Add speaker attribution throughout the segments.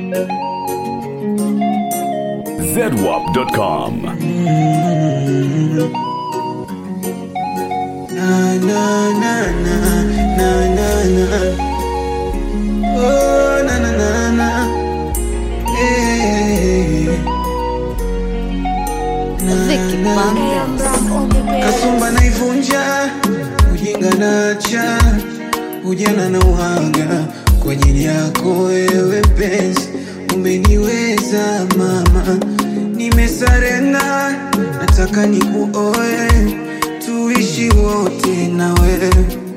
Speaker 1: zedwap.com.
Speaker 2: Na, na, na, na, na, na, na. Oh, na, na, na, na. Eh. Na,
Speaker 3: Vicky
Speaker 2: na,
Speaker 3: Bandas.
Speaker 2: kasumba naivunja ujinga nacha ujana na uhaga kwa ajili yako wewe penzi umeniweza mama nimesarenda nataka nikuoe tuishi wote na wewe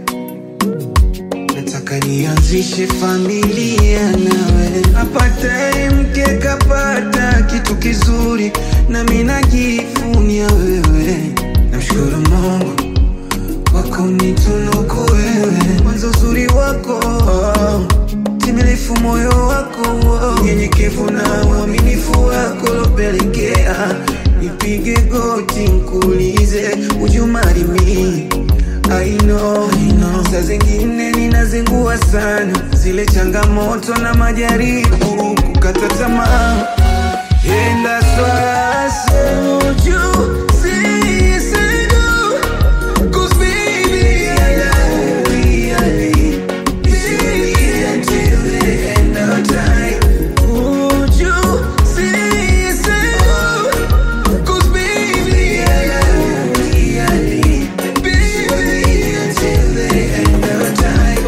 Speaker 2: nataka nianzishe familia nawe apataye mke kapata kitu kizuri nami najivunia wewe namshukuru mungu wako nitunuku wewe kwanza uzuri wako timilifu moyo wako nyenyekevu na uaminifu wako lopelekea nipige goti nkuulize ujumarimi I know, I know. Saa zingine ninazingua sana zile changamoto na majaribu kukata tamaa enda swase uju sisidu Cause baby I love you, I live Baby until the end of time Would you say so? Cause baby I love you, I live Baby until the end of time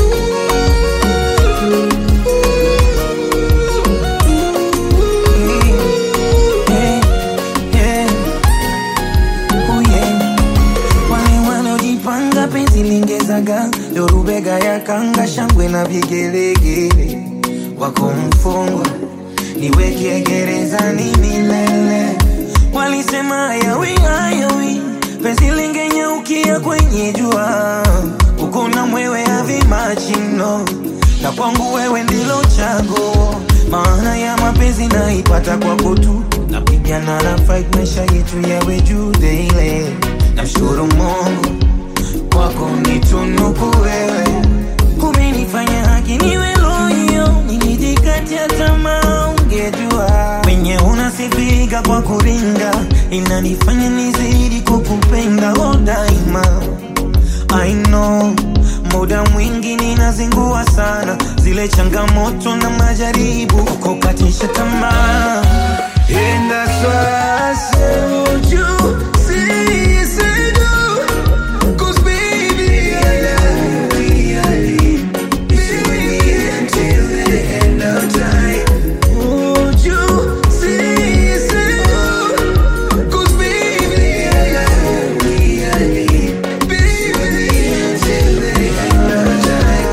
Speaker 4: wale wanaojipanga penzi lingezaga dorubega ya kanga shangwe na vigelegele wako mfungwa niweke gerezani milele walisema hayawi hayawi penzi lingenyaukia kwenye jua uko na mwewe avimachino na kwangu wewe ndilo chago maana ya mapenzi naipata kwako tu napigana na fight maisha yetu yawe juu daily namshukuru mungu kwako nitunuku wewe umenifanya haki niwe loyo nilijikatia tamaa ungejua wenye unasifika kwa kuringa inanifanya nizidi kukupenda o daima I know muda mwingi ninazingua sana zile changamoto na majaribu kukatisha tamaa
Speaker 2: enda swase uju sisidu Cause baby I love you, I live Baby until the end of time Would you say so? Cause baby I love you, I live Baby until the end of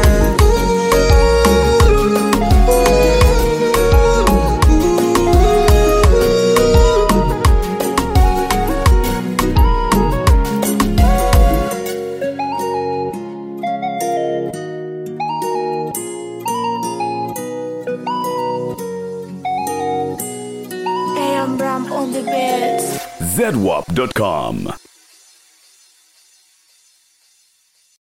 Speaker 2: time
Speaker 3: AM Ram on the beats.
Speaker 1: zedwap.com.